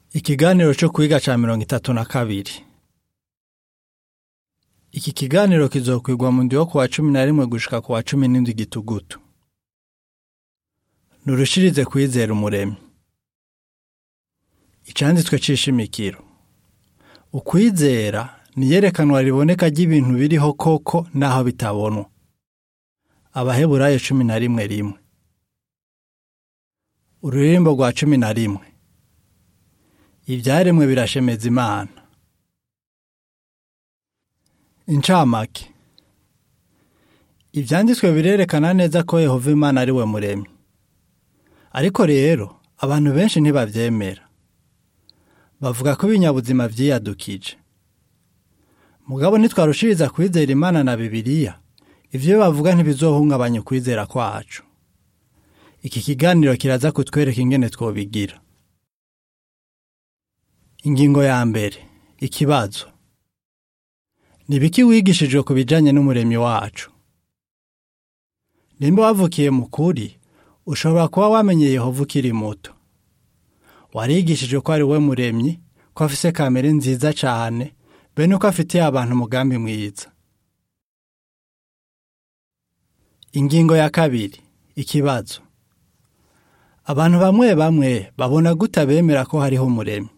Ikiganiro cyo kwiga ca mirongo itatu na kabiri. Iki kiganiro kizokwigwa mu ndi wo kuwa cumi na rimwe gushika kuwa cumi n'indwi gitugutu. Nurushirize kwizera umuremyi. Icanditswe c'ishimikiro. Ukwizera ni iyerekanwa riboneka ry'ibintu biriho koko naho bitabonwa. Abaheburayo cumi na rimwe rimwe. Ururirimbo rwa cumi na rimwe. Ivyaremwe birashemeza Imana. Incamake. Ivyanditswe birerekana neza ko Yehova Imana ari we muremyi. Ariko rero abantu benshi ntibavyemera. Bavuga ko ibinyabuzima vyiyadukije. Mugabo nitwarushiriza kwizera Imana na Bibiliya, ivyo bavuga ntibizohungabanya ukwizera kwacu. Iki kiganiro kiraza kutwereka ingene twobigira. Ingingo ya mbere. Ikibazo. Ni biki wigishijwe ku bijanye n'umuremyi wacu? Nimba wavukiye mu kuri, ushobora kuba wamenye Yehova ukiri muto. Warigishijwe ko ari we muremyi, ko afise kamere nziza cane, be nuko afitiye abantu umugambi mwiza. Ingingo ya kabiri. Ikibazo. Abantu bamwe bamwe babona gute bemera ko hariho umuremyi?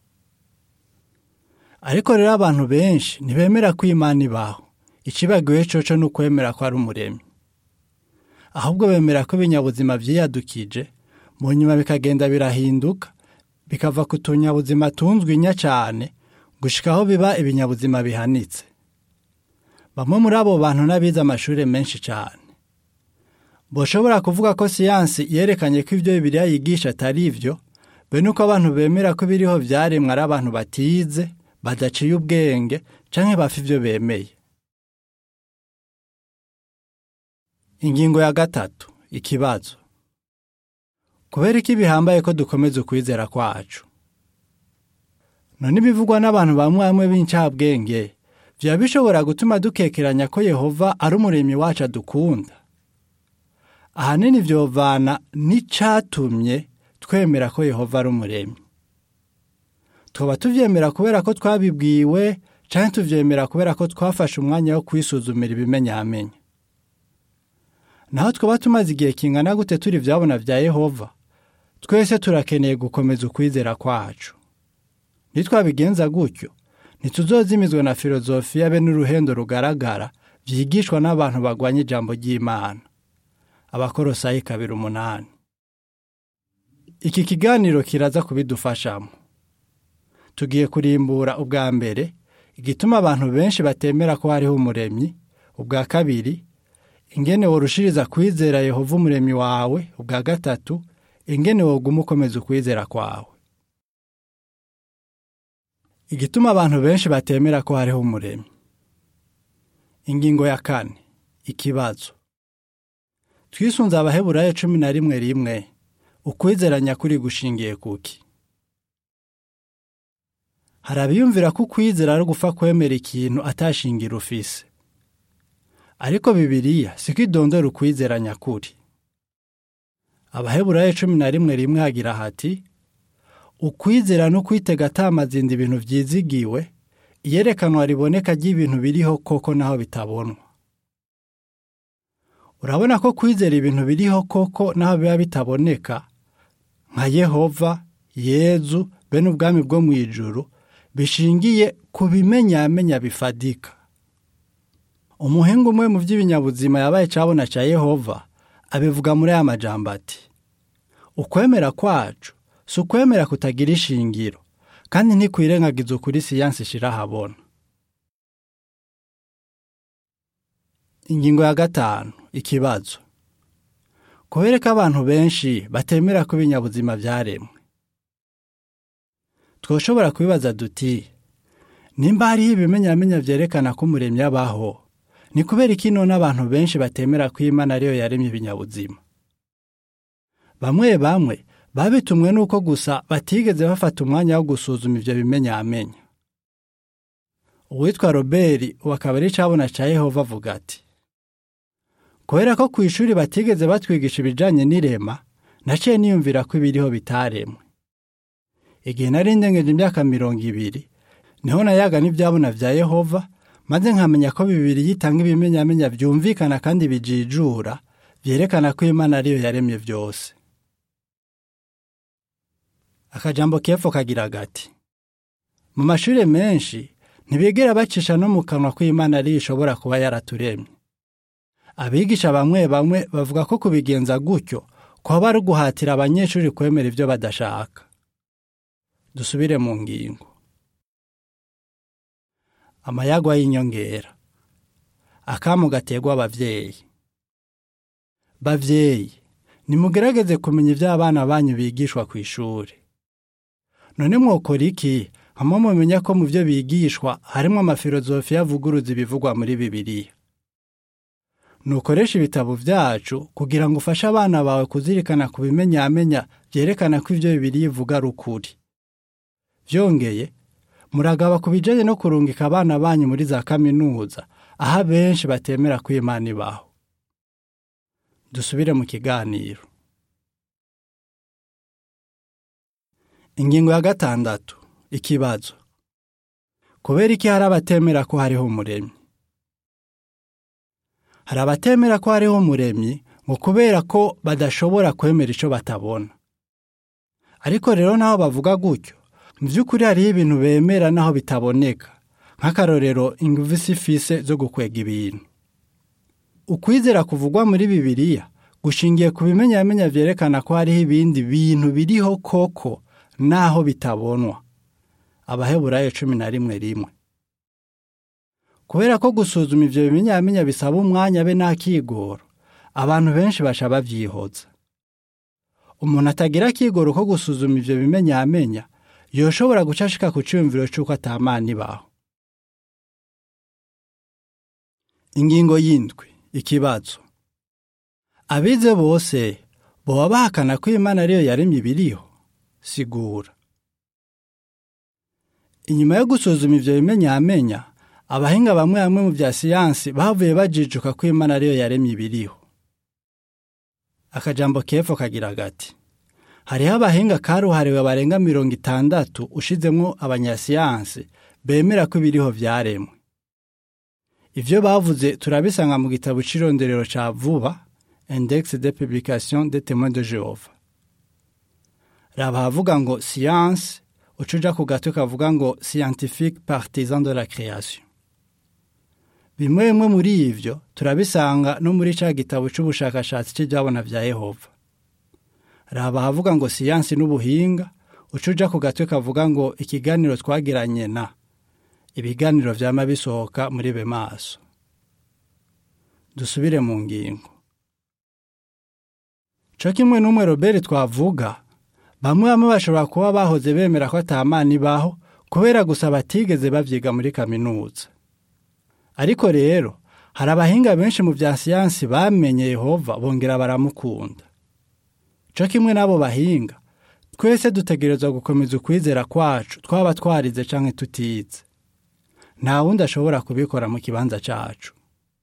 Ariko rero abantu benshi ntibemera ko Imana ibaho. Icibagiwe coco ni ukwemera ko ari umuremyi. Ahubwo bemera ko ibinyabuzima vyiyadukije, mu nyuma bikagenda birahinduka, bikava ku tunyabuzima tunzwe inya cane, gushika aho biba ibinyabuzima bihanitse. Bamwe muri abo bantu n'abize amashure menshi cane. Boshobora kuvuga ko siyansi yerekanye ko ivyo Bibiliya yigisha atari ivyo, be nuko abantu bemera ko ibiriho vyaremwe ari abantu batize, badaciye ubwenge, canke bafa ivyo bemeye. Ingingo ya gatatu. Ikibazo. Kubera iki bihambaye ko dukomeza ukwizera kwacu? None ibivugwa n'abantu bamwe bamwe b'incabwenge, vyoba bishobora gutuma dukekeranya ko Yehova ari umuremyi wacu adukunda? Ahanini vyovana n'icatumye twemera ko Yehova ari umuremyi. Twoba tuvyemera kubera ko twabibwiwe canke tuvyemera kubera ko twafashe umwanya wo kwisuzumira ibimenyamenya. Naho twoba tumaze igihe kingana gute turi vyabona vya Yehova, twese turakeneye gukomeza ukwizera kwacu. Nitwabigenza gutyo, ntituzozimizwa na filozofiya be n'uruhendo rugaragara vyigishwa n'abantu bagwanya ijambo ry'Imana. Abakorosayi kabiri umunani. Iki kiganiro kiraza kubidufashamo. Tugiye kurimbura ubwa mbere igituma abantu benshi batemera ko hariho umuremyi, ubwa kabiri ingene worushiriza kwizera Yehova umuremyi wawe, ubwa gatatu ingene woguma ukomeza ukwizera kwawe. Igituma abantu benshi batemera ko hariho umuremyi. Ingingo ya kane. Ikibazo. Twisunze abaheburayo cumi na rimwe rimwe, ukwizera nyakuri gushingiye kuki? Hari abiyumvira ko ukwizera ari ugupfa kwemera ikintu atashingira ufise. Ariko Bibiliya siko idondora ukwizera nyakuri. Abaheburayo cumi na rimwe rimwe hagira hati, ukwizera no kwitega atamazinda ibintu vyizigiwe, iyerekanwa riboneka ry'ibintu biriho koko naho bitabonwa. Urabona ko kwizera ibintu biriho koko naho biba bitaboneka, nka Yehova, Yezu, be n'ubwami bwo mw'ijuru, bishingiye ku bimenyamenya bifadika. Umuhinga umwe mu vy'ibinyabuzima yabaye cabona ca Yehova, abivuga muri aya majambo ati, ukwemera kwacu si ukwemera kutagira ishingiro, kandi ntikwirengagiza ukuri siyansi ishira ahabona. Ingingo ya gatanu. Ikibazo. Kubera ko abantu benshi batemera ko ibinyabuzima vyaremwe. Twoshobora kwibaza duti, nimba hariho ibimenyamenya vyerekana ko umuremyi abaho, ni kubera iki none abantu benshi batemera ko Imana ariyo yaremye ibinyabuzima? Bamwe bamwe babitumwe nuko gusa batigeze bafata umwanya wo gusuzuma ivyo bimenyamenya. Uwitwa Robert wakaba ari cabona ca Yehova avuga ati, kubera ko kw'ishuri batigeze batwigisha ibijanye n'irema, naciye niyumvira ko ibiriho bitaremwe. igihe nari ndengeje imyaka mirongo ibiri niho nayaga n'ibyabona vya yehova maze nkamenya ko bibiri yitanga ibimenyamenya byumvikana kandi bijijura byerekana ko imana ariyo yaremye byose akajambo kepfo kagira gati mu mashuri menshi ntibigera bacisha no mu kanwa ko imana ariyo ishobora kuba yaraturemye abigisha bamwe bamwe bavuga ko kubigenza gutyo kwaba ari uguhatira abanyeshuri kwemera ibyo badashaka dusubire mu ngingo amayagwa y'inyongera akamu gategwa abavyeyi bavyeyi nimugerageze kumenya ibyo abana banyu bigishwa ku ishuri none mwokora iki hamwe mumenya ko mu byo bigishwa harimo amafilozofiya avuguruza ibivugwa muri bibiliya nukoresha ibitabo byacu kugira ngo ufashe abana bawe kuzirikana ku bimenyamenya byerekana ko ibyo bibiliya ivuga ari ukuri byongeye muragaba ku bijyanye no kurungika abana banyu muri za kaminuza aho abenshi batemera ko imana ibaho dusubire mu kiganiro ingingo ya gatandatu ikibazo kubera iki hari abatemera ko hariho umuremyi hari abatemera ko hariho umuremyi ngo kubera ko badashobora kwemera icyo batabona ariko rero naho bavuga gutyo mu by'ukuri hariho ibintu bemera naho bitaboneka nk'akarorero ingufu ifise zo gukwega ibintu ukwizera kuvugwa muri bibiliya gushingiye ku bimenyamenya byerekana ko hariho ibindi bintu biriho koko naho bitabonwa abaheburayo cumi na rimwe rimwe kubera ko gusuzuma ibyo bimenyamenya bisaba umwanya be n'akigoro abantu benshi basha babyihoza umuntu atagira akigoro ko gusuzuma ibyo bimenyamenya yoshobora guca ashika ku cyumviro cy'uko atamana ibaho ingingo y'indwi ikibazo abize bose boba bahakana ko imana ariyo yaremye ibiriho sigura inyuma yo gusuzuma ibyo bimenyamenya abahinga bamwe bamwe mu bya siyansi bavuye bajijuka ko imana ariyo yaremye ibiriho akajambo kepfo kagira gati hariho abahinga karuhariwe barenga mirongo itandatu ushizemo abanyasiyansi bemera ko ibiriho byaremwe ibyo bavuze turabisanga mu gitabo cy'ironderero cya vuba index de publication de témoins de jehova raba havuga ngo siyansi ucuja ku gato kavuga ngo scientifique partisan de la création bimwe bimwe muri ivyo turabisanga no muri ca gitabo c'ubushakashatsi cy'ibyabona vya yehova raba havuga ngo siyansi n'ubuhinga ucuja ku gatwe kavuga ngo ikiganiro twagiranye na ibiganiro vyama bisohoka muri be maso dusubire mu ngingo co kimwe n'umwe robert twavuga bamwe bamwe bashobora kuba bahoze bemera ko atamana ibaho kubera gusa batigeze bavyiga muri kaminuza ariko rero hari abahinga benshi mu bya siyansi bamenye yehova bongera baramukunda co kimwe n'abo bahinga twese dutegerezwa gukomeza ukwizera kwacu twaba twarize canke tutize nta wundi ashobora kubikora mu kibanza cacu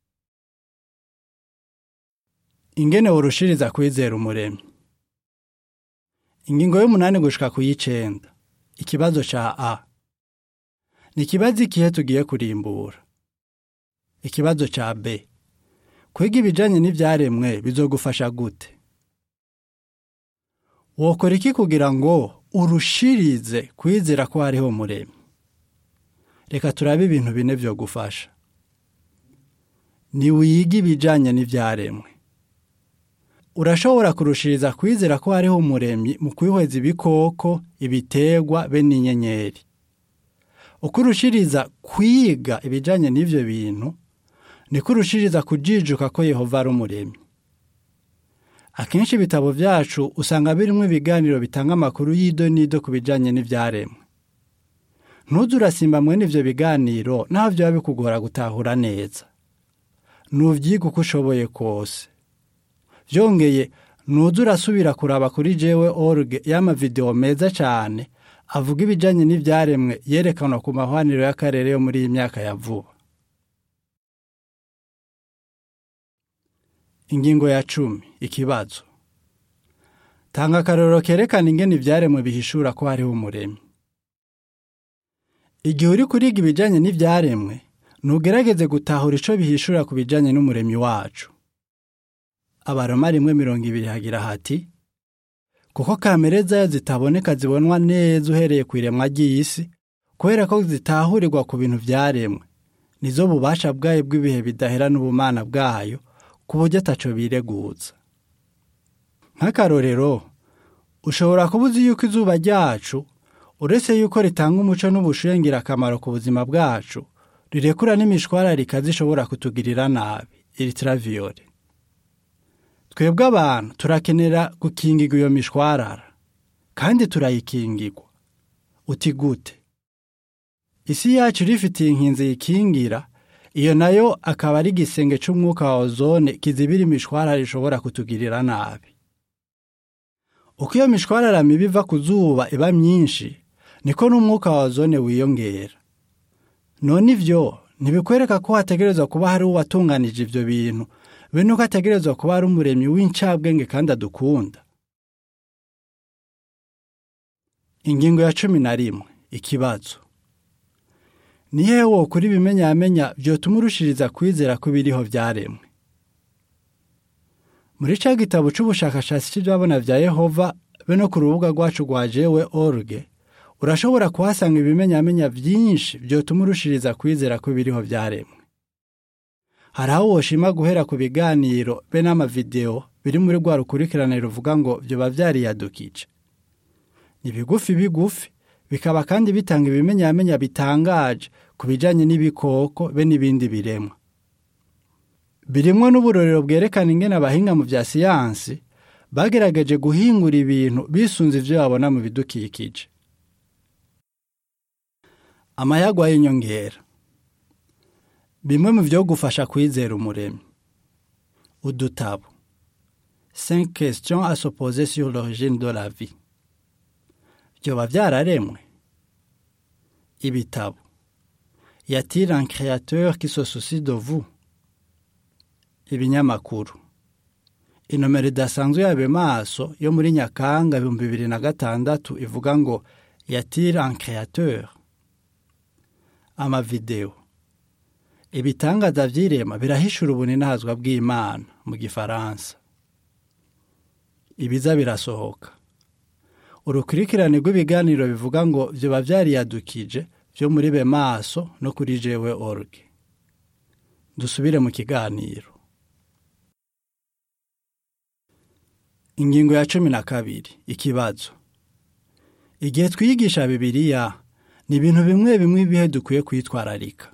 ingene worushiriza kwizera umuremyi ingingo y'umunani gushika ku y'icenda ikibazo ca a ni ikibazo ikihe tugiye kurimbura ikibazo ca b kwiga ibijanye n'ivyaremwe bizogufasha gute wokora iki kugira ngo urushirize kwizera ko hariho umuremyi reka turabe ibintu bine vyo gufasha ni wiga ibijanye n'ivyaremwe urashobora kurushiriza kwizera ko hariho umuremyi mu kwihweza ibikoko ibitegwa be n'inyenyeri uko urushiriza kwiga ibijanye n'ivyo bintu niko urushiriza kujijuka ko yehova ari umuremyi akenshi ibitabo vyacu usanga birimwo ibiganiro bitanga amakuru y'ido n'ido ku bijanye n'ivyaremwe ntuze urasimba mwene ivyo biganiro naho vyoba bikugora gutahura neza nuvyiga uko ushoboye kose vyongeye nuze urasubira kuraba kuri jewe org y'amavideo meza cane avuga ibijanye n'ivyaremwe yerekanwa ku mahwaniro y'akarere yo muri iyi myaka ya vuba ingingo ya cumi ikibazo tanga akarorero kerekana ingene ivyaremwe bihishura ko hariho umuremyi igihe uri kuriga ibijanye n'ivyaremwe ntugerageze gutahura ico bihishura ku bijanye n'umuremyi wacu abaroma rimwe mirongo ibiri hagira hati kuko kamere zayo zitaboneka zibonwa neza uhereye ku iremwa ry'isi kubera ko zitahurirwa ku bintu vyaremwe nizo bubasha bwayo bw'ibihe bidahera n'ubumana bwayo ku buryo ataco bireguza nk'akarorero ushobora kuba uzi yuko izuba ryacu uretse yuko ritanga umuco n'ubushuhe ngirakamaro ku buzima bwacu rirekura n'imishwararika zishobora kutugirira nabi ilitraviyole twebwe abantu turakenera gukingirwa iyo mishwarara kandi turayikingirwa uti gute isi yacu rifitiye inkinzi yikingira iyo nayo akaba ari igisenge c'umwuka wa ozone kizibira imishwarara ishobora kutugirira nabi uko iyo mishwarara mibi iva ku zuba iba myinshi niko n'umwuka wa ozone wiyongera none ivyo ntibikwereka ko hategerezwa kuba hari uwatunganije ivyo bintu be nuko ategerezwa kuba ari umuremyi w'incabwenge kandi adukunda ingingo ya cumi na rimwe ikibazo ni hehe wokura ibimenyamenya vyotuma urushiriza kwizera ko ibiriho vyaremwe muri ca gitabo c'ubushakashatsi c'ijabona vya yehova be no ku rubuga rwacu rwa jewe org urashobora kuhasanga ibimenyamenya vyinshi vyotuma urushiriza kwizera ko ibiriho vyaremwe hari aho woshima guhera ku biganiro be n'amavideo biri muri rwa rukurikirane ruvuga ngo vyoba vyariyadukije ni bigufi bigufi bikaba kandi bitanga ibimenyamenya bitangaje ku bijanye n'ibikoko be n'ibindi biremwa birimwo n'uburorero bwerekana ingene abahinga mu vya siyansi bagerageje guhingura ibintu bisunze ivyo babona mu bidukikije amayagwa y'inyongera bimwe mu vyo gufasha kwizera umuremyi udutabo 5 questions à se poser sur l'origine de la vie vyoba vyararemwe ibitabo y a-t-il un créateur qui se soucie de vous ibinyamakuru inomero idasanzwe yabe maso yo muri nyakanga ibihumbi bibiri na gatandatu ivuga ngo y a-t-il un créateur amavideo ibitangaza vy'irema birahishura ubuninahazwa bw'imana mu gifaransa ibiza birasohoka urukurikirane rw'ibiganiro bivuga ngo vyoba vyariyadukije vyo muri be maso no kuri jewe org dusubire mu kiganiro ingingo ya cumi na kabiri ikibazo igihe twiyigisha bibiliya ni ibintu bimwe bimwe ibihe dukwiye kwitwararika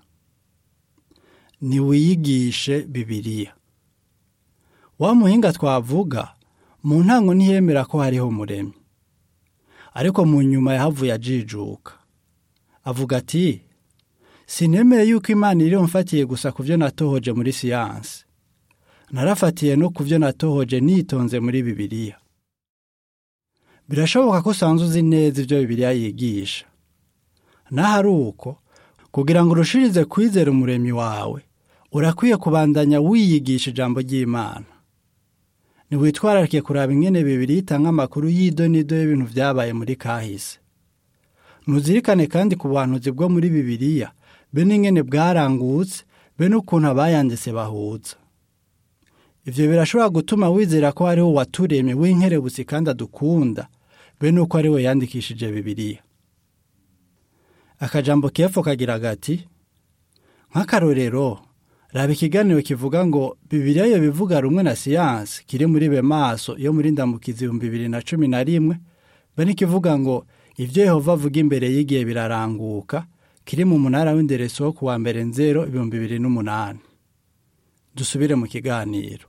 ntiwiyigishe bibiliya wa muhinga twavuga mu ntango ntiyemera ko hariho umuremyi ariko mu nyuma yahavuye ajijuka avuga ati sinemeye yuko imana iri mfatiye gusa ku byo natohoje muri siyansi narafatiye no ku byo natohoje nitonze muri bibiliya birashoboka ko usanzwe uzi neza ibyo bibiliya yigisha naho ari uko kugira ngo urushirize kwizera umuremyi wawe urakwiye kubandanya wiyigisha ijambo ry'imana ntiwitwararike kuraba ingene bibiri itanga amakuru y'idonido y'ibintu vyabaye muri kahise ntuzirikane kandi ku buhanuzi bwo muri bibiliya be n'ingene bwarangutse be n'ukuntu abayanditse bahuza ivyo birashobora gutuma wizera ko hariho uwaturemye w'inkerebutsi kandi adukunda be n'uko ari we yandikishije bibiliya akajambo kepfo kagira gati nk'akarorero raba ikiganiro kivuga ngo bibiliya yo bivuga rumwe na siyansi kiri muri be maso yo muri ndamukizi ibihumbi bibiri na cumi na rimwe be n'ikivuga ngo ivyo yehova avuga imbere y'igihe biraranguka kiri mu munara w'indereso wo kuwa mbere nzero ibihumbi bibiri n'umunani dusubire mu kiganiro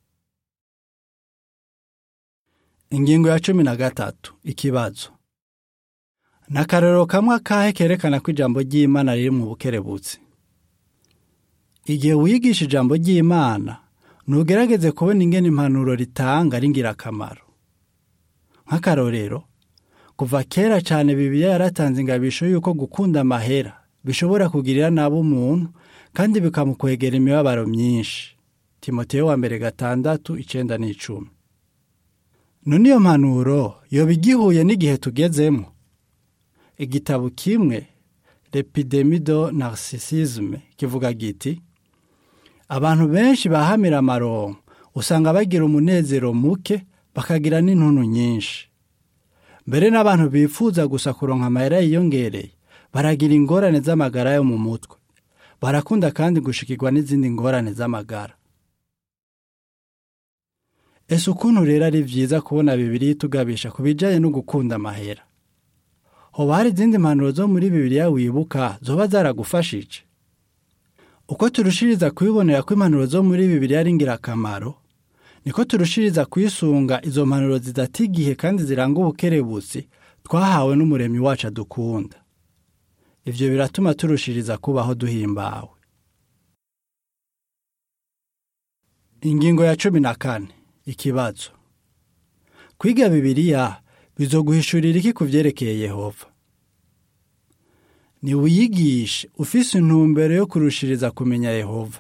ingingo ya cumi na gatatu ikibazo ni akarorero kamwe akahe kerekana ko ijambo ry'imana riri mu bukerebutsi igihe wiyigisha ijambo ry'imana ntugerageze kubona ingene impanuro ritanga ari ingirakamaro nk'akarorero kuva kera cyane bibiliya yaratanze ingabisho y'uko gukunda amahera bishobora kugirira nabi umuntu kandi bikamukwegera imibabaro myinshi timoteyo wa mbere gatandatu icenda n'icumi none iyo mpanuro yoba igihuye n'igihe tugezemo igitabo kimwe lepidemido narcissisme kivuga giti abantu benshi bahamira amaronko usanga bagira umunezero muke bakagira n'intuntu nyinshi mbere n'abantu bifuza gusa kuronka amayera yiyongereye baragira ingorane z'amagara yo mu mutwe barakunda kandi gushikirwa n'izindi ngorane z'amagara ese ukuntu rero ari byiza kubona bibiri itugabisha ku bijyanye no gukunda amahera hoba hari izindi mpanuro zo muri bibiriya wibuka zoba zaragufashije uko turushiriza kubibonera ko impanuro zo muri bibiriya ari ingirakamaro niko turushiriza kwisunga izo mpanuro zidata igihe kandi ziranga ubukerebutsi twahawe n'umuremyi wacu adukunda ibyo biratuma turushiriza kubaho duhimbawe ingingo ya cumi na kane ikibazo kwiga bibiriya bizoguhishurira iki ku byerekeye yehova ntiwiyigishe ufise intumbero yo kurushiriza kumenya yehova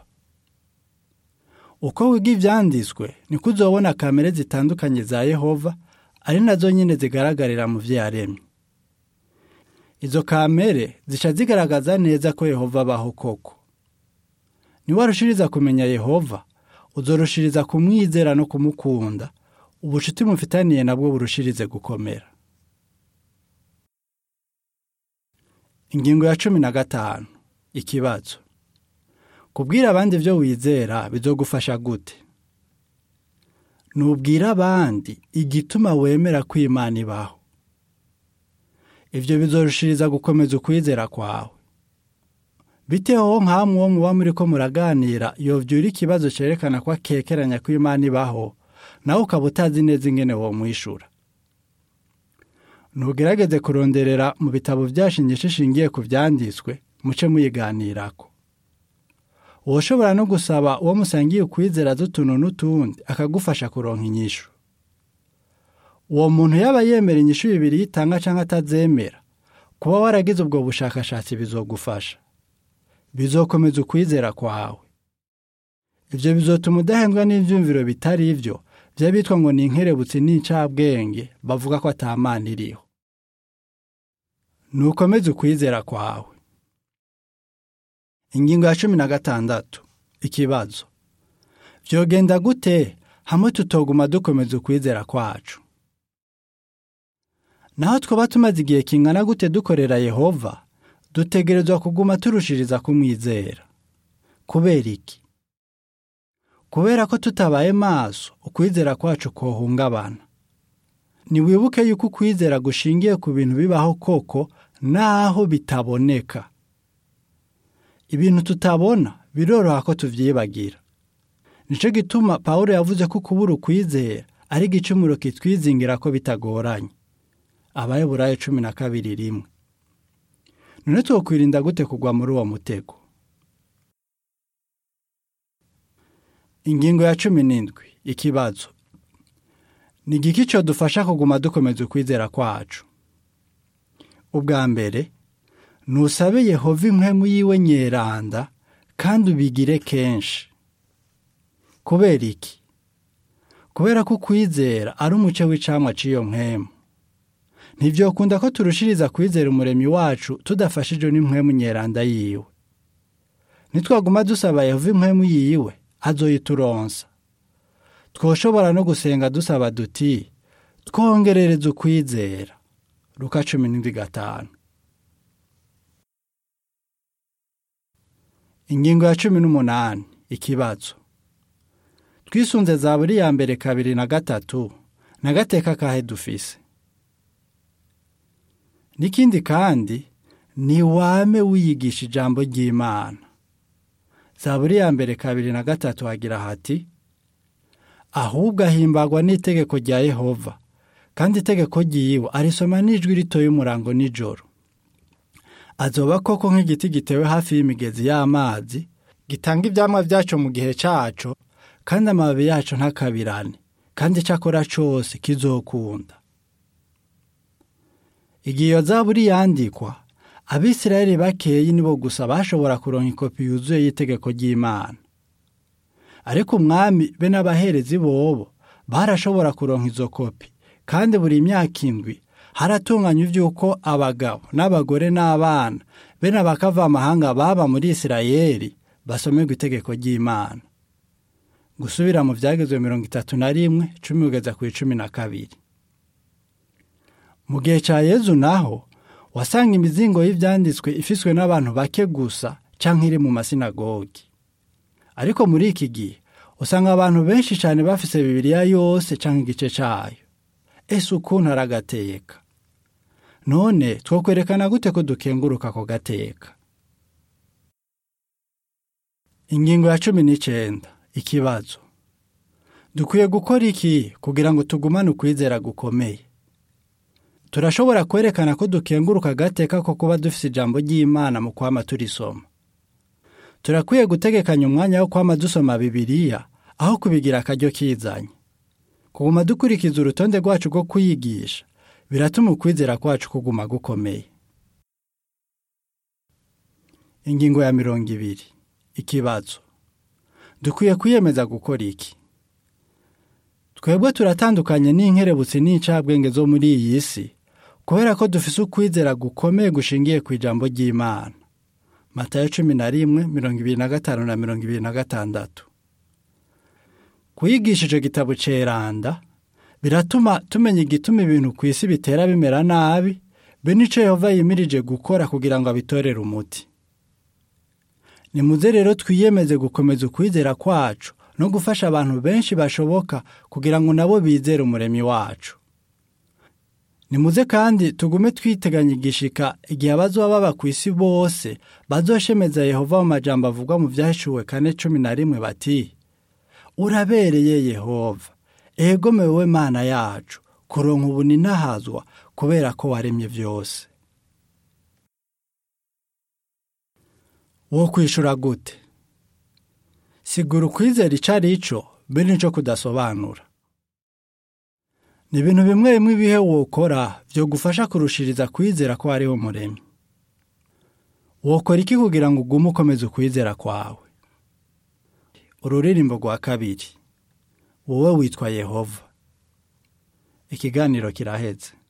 uko wiga ibyanditswe niko uzobona kamere zitandukanye za yehova ari nazo nyine zigaragarira mu byo yaremye izo kamere zica zigaragaza neza ko yehova abaho koko niwarushiriza kumenya yehova uzorushiriza kumwizera no kumukunda ubucuti mufitaniye nabwo burushirize gukomera ingingo ya cumi na gatanu ikibazo kubwira abandi ibyo wizera bizogufasha gute nubwira abandi igituma wemera ko imana ibaho ibyo bizorushiriza gukomeza ukwizera kwawe biteho nk'amwe uwo muba muri ko muraganira yobyura ikibazo cyerekana ko akekeranya ko imana ibaho nawe ukaba utazi neza ingene wo mwishura ntugerageze kuronderera mu bitabo byashingisha ishingiye ku byanditswe muce muyiganirako ushobora no gusaba uwo musangiye ukwizera z'utuntu n'utundi akagufasha kuronka inyishu uwo muntu yaba yemera inyishu bibiri yitanga cyangwa atazemera kuba waragize ubwo bushakashatsi bizogufasha bizokomeza ukwizera kwawe ibyo bizotuma udahendwa n'ibyumviro bitari ibyo byaba bitwa ngo ni inkerebutsi n'incabwenge bavuga ko atamana iriho nukomeze ukwizera kwawe ingingo ya cumi na gatandatu ikibazo byogenda gute hamwe tutoguma dukomeza ukwizera kwacu naho twaba tumaze igihe kingana gute dukorera yehova dutegerezwa kuguma turushiriza kumwizera kubera iki kubera ko tutabaye maso ukwizera kwacu kohungabana ntiwibuke yuko ukwizera gushingiye ku bintu bibaho koko naho bitaboneka ibintu tutabona biroroha ko tubyibagira nicyo gituma paul yavuze ko kubura ukwizera ari igicumuro kitwizingira ko bitagoranye abayoburayo cumi na kabiri rimwe none twakwirinda gute kugwa muri uwo mutego ingingo ya cumi n'indwi ikibazo ni igiki cyo dufasha kuguma dukomeza ukwizera kwacu ubwa mbere ntusabe yehova impwemu yiwe nyeranda kandi ubigire kenshi kubera iki kubera ko ukwizera ari umuce w'icamwa cy'iyo mpwemu ntibyokunda ko turushiriza kwizera umuremyi wacu tudafashijwe n'impwemu nyeranda yiwe nitwaguma dusaba yehova impwemu yiwe azoyituronsa twoshobora no gusenga dusaba duti twongerereze ukwizera ruka cumi n'indwi gatanu ingingo ya cumi n'umunani ikibazo twisunze za buri ya mbere kabiri na gatatu na gateka kahe dufise n'ikindi kandi ni wame wiyigisha ijambo ry'imana zaburi ya mbere kabiri na gatatu hagira hati ahubwo ahimbagwa n'itegeko rya yehova kandi itegeko ryiwe arisoma n'ijwi ritoye umurango nijoro azoba koko nk'igiti gitewe hafi y'imigezi y'amazi gitanga ibyamwa byacu mu gihe cyacu kandi amababi yacu ntakabirane kandi icyo akora cyose kizokunda igihe iyo zaburi yandikwa abisirayeli bakeyi nibo gusa bashobora kuronka ikopi yuzuye y'itegeko ry'imana ariko umwami be n'abaherezi bobo barashobora kuronka izo kopi kandi buri myaka indwi haratunganywa iby'uko abagabo n'abagore n'abana bene abakavamahanga baba muri isirayeli basomerwa itegeko ry'imana gusubira mu byagezwe mirongo itatu na rimwe cumi kugeza ku icumi na kabiri mu gihe cya yezu naho wasanga imizingo y'ibyanditswe ifiswe n'abantu bake gusa cyangwa iri mu masinagogi ariko muri iki gihe usanga abantu benshi cyane bafise bibiliya yose cyangwa igice cyayo ese ukuntu aragateka none twakwerekana gute ko dukenguruka ako gateka ingingo ya cumi n'icyenda ikibazo dukwiye gukora iki kugira ngo tugumane ukwizera gukomeye turashobora kwerekana ko dukenguruka agateka ko kuba dufite ijambo ry'imana mu kwama turisoma turakwiye gutegekanya umwanya wo kwama dusoma bibiliya aho kubigira akaryo kizanye kuguma dukurikiza urutonde rwacu rwo kuyigisha biratuma ukwizera kwacu kuguma gukomeye ingingo ya mirongo ibiri ikibazo dukwiye kwiyemeza gukora iki twebwe turatandukanye n'inkerebutsi n'incabwenge zo muri iyi si kubera ko dufise ukwizera gukomeye gushingiye ku ijambo ry'imana matayo cumi na rimwe mirongo ibiri na gatanu na mirongo ibiri na gatandatu kuyigisha icyo gitabo ceranda biratuma tumenya igituma ibintu ku isi bitera bimera nabi be n'icyo yehova yimirije gukora kugira ngo abitorere umuti nimuze rero twiyemeze gukomeza ukwizera kwacu no gufasha abantu benshi bashoboka kugira ngo nabo bizere umuremyi wacu nimuze kandi tugume twiteganya igishika igihe abazoba baba ku isi bose bazoshemeza yehova mu majambo avugwa mu byahishuwe kane cumi na rimwe bati urabereye yehova egome wowe mana yacu kuronka ubu ninahazwa kubera ko waremye byose wo kwishura gute sigura ukwizera icyo ari cyo be n'icyo kudasobanura ni ibintu bimwe bimwe ibihe wokora byo gufasha kurushiriza kwizera ko hariho umuremyi wokora iki kugira ngo ugume ukomeze ukwizera kwawe ururirimbo rwa kabiri wowe witwa yehova ikiganiro kiraheze